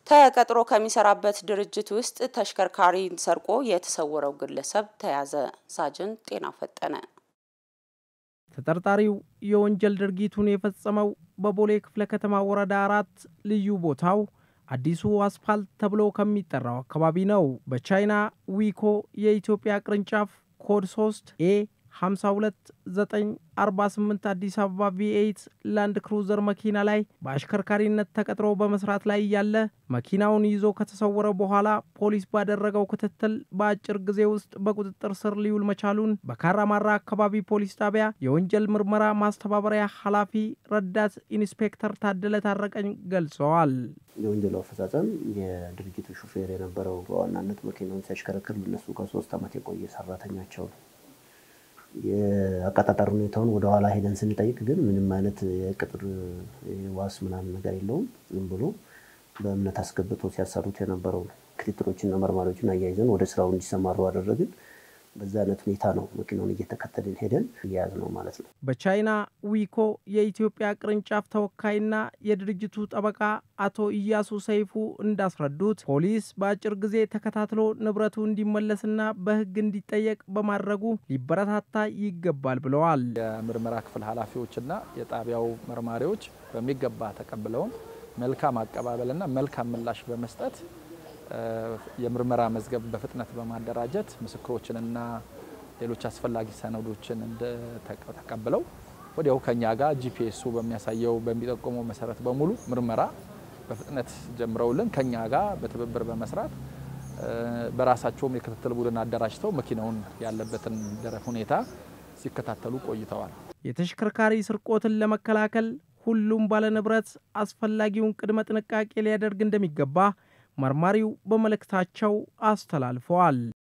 ተቀጥሮ ከሚሰራበት ድርጅት ውስጥ ተሽከርካሪን ሰርቆ የተሰወረው ግለሰብ ተያዘ። ሳጅን ጤና ፈጠነ ተጠርጣሪው የወንጀል ድርጊቱን የፈጸመው በቦሌ ክፍለ ከተማ ወረዳ አራት ልዩ ቦታው አዲሱ አስፋልት ተብሎ ከሚጠራው አካባቢ ነው። በቻይና ዊኮ የኢትዮጵያ ቅርንጫፍ ኮድ 3 ኤ 52948 አዲስ አበባ ቪኤይት ላንድ ክሩዘር መኪና ላይ በአሽከርካሪነት ተቀጥሮ በመስራት ላይ እያለ መኪናውን ይዞ ከተሰወረ በኋላ ፖሊስ ባደረገው ክትትል በአጭር ጊዜ ውስጥ በቁጥጥር ስር ሊውል መቻሉን በካራማራ አካባቢ ፖሊስ ጣቢያ የወንጀል ምርመራ ማስተባበሪያ ኃላፊ ረዳት ኢንስፔክተር ታደለ ታረቀኝ ገልጸዋል። የወንጀሉ አፈጻጸም የድርጅቱ ሹፌር የነበረው በዋናነት መኪናውን ሲያሽከረክር እነሱ ከሶስት ዓመት የቆየ ሰራተኛቸው ነው። የአቀጣጠር ሁኔታውን ወደኋላ ሄደን ስንጠይቅ ግን ምንም አይነት የቅጥር ዋስ ምናምን ነገር የለውም። ዝም ብሎ በእምነት አስገብቶ ሲያሰሩት የነበረው ነው። ክትትሎችና መርማሪዎችን አያይዘን ወደ ስራው እንዲሰማሩ አደረግን። በዛ አይነት ሁኔታ ነው መኪናውን እየተከተልን ሄደን እያያዝ ነው ማለት ነው። በቻይና ዊኮ የኢትዮጵያ ቅርንጫፍ ተወካይና የድርጅቱ ጠበቃ አቶ ኢያሱ ሰይፉ እንዳስረዱት ፖሊስ በአጭር ጊዜ ተከታትሎ ንብረቱ እንዲመለስና በሕግ እንዲጠየቅ በማድረጉ ሊበረታታ ይገባል ብለዋል። የምርመራ ክፍል ኃላፊዎችና የጣቢያው መርማሪዎች በሚገባ ተቀብለውን መልካም አቀባበልና መልካም ምላሽ በመስጠት የምርመራ መዝገብ በፍጥነት በማደራጀት ምስክሮችንና ሌሎች አስፈላጊ ሰነዶችን ተቀብለው ወዲያው ከኛ ጋር ጂፒኤሱ በሚያሳየው በሚጠቁመው መሰረት በሙሉ ምርመራ በፍጥነት ጀምረውልን ከኛ ጋር በትብብር በመስራት በራሳቸውም የክትትል ቡድን አደራጅተው መኪናውን ያለበትን ደረፍ ሁኔታ ሲከታተሉ ቆይተዋል። የተሽከርካሪ ስርቆትን ለመከላከል ሁሉም ባለንብረት አስፈላጊውን ቅድመ ጥንቃቄ ሊያደርግ እንደሚገባ መርማሪው በመልእክታቸው አስተላልፈዋል።